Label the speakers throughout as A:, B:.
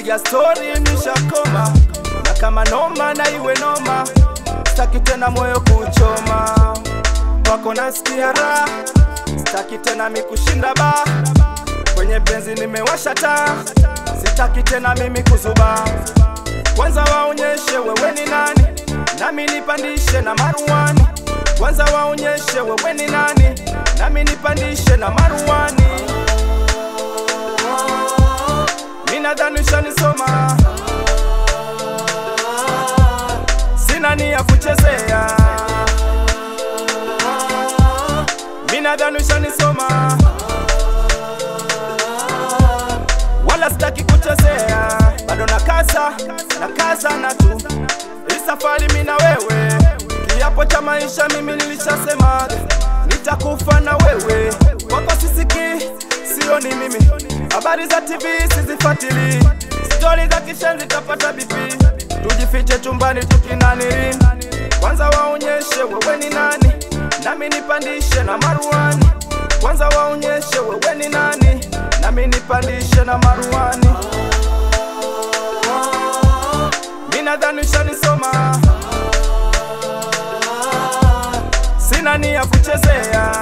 A: kupiga stori nishakoma, na kama noma na iwe noma, sitaki tena moyo kuchoma, wako nasikia raha, sitaki tena mikushinda ba kwenye penzi nimewasha taa, sitaki tena mimi kuzuba. Kwanza waonyeshe wewe ni nani, nami nipandishe na maruani. Kwanza waonyeshe wewe ni nani, nami nipandishe na maruani. Mimi nadhani ushanisoma, sina nia kuchezea. Mimi nadhani ushanisoma, wala sitaki kuchezea, bado nakasa nakasa na tu hii safari mimi na wewe, kiapo cha maisha mimi nilishasema nitakufa na wewe, wako sisiki sio ni mimi, habari za TV sizifuatili, stori za kishenzi tapata BP, tujifiche chumbani tukinaniri, kwanza waonyeshe wewe ni nani, nami nipandishe na maruani, kwanza waonyeshe wewe ni nani, nami nipandishe na maruani. Mimi nadhani ushanisoma, sina nia kuchezea.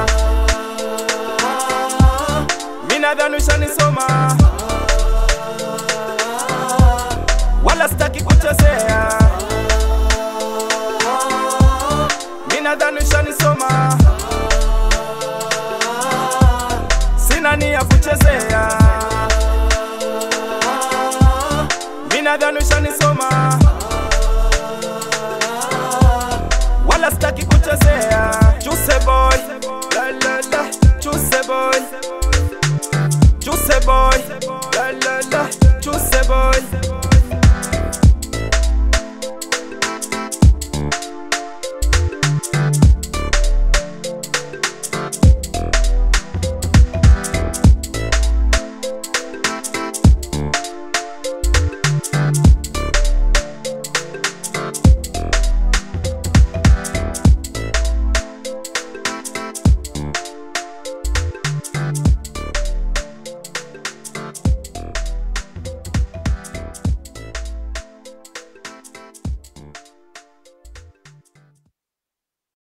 A: Mimi nadhani ushanisoma, wala sitaki kuchezea.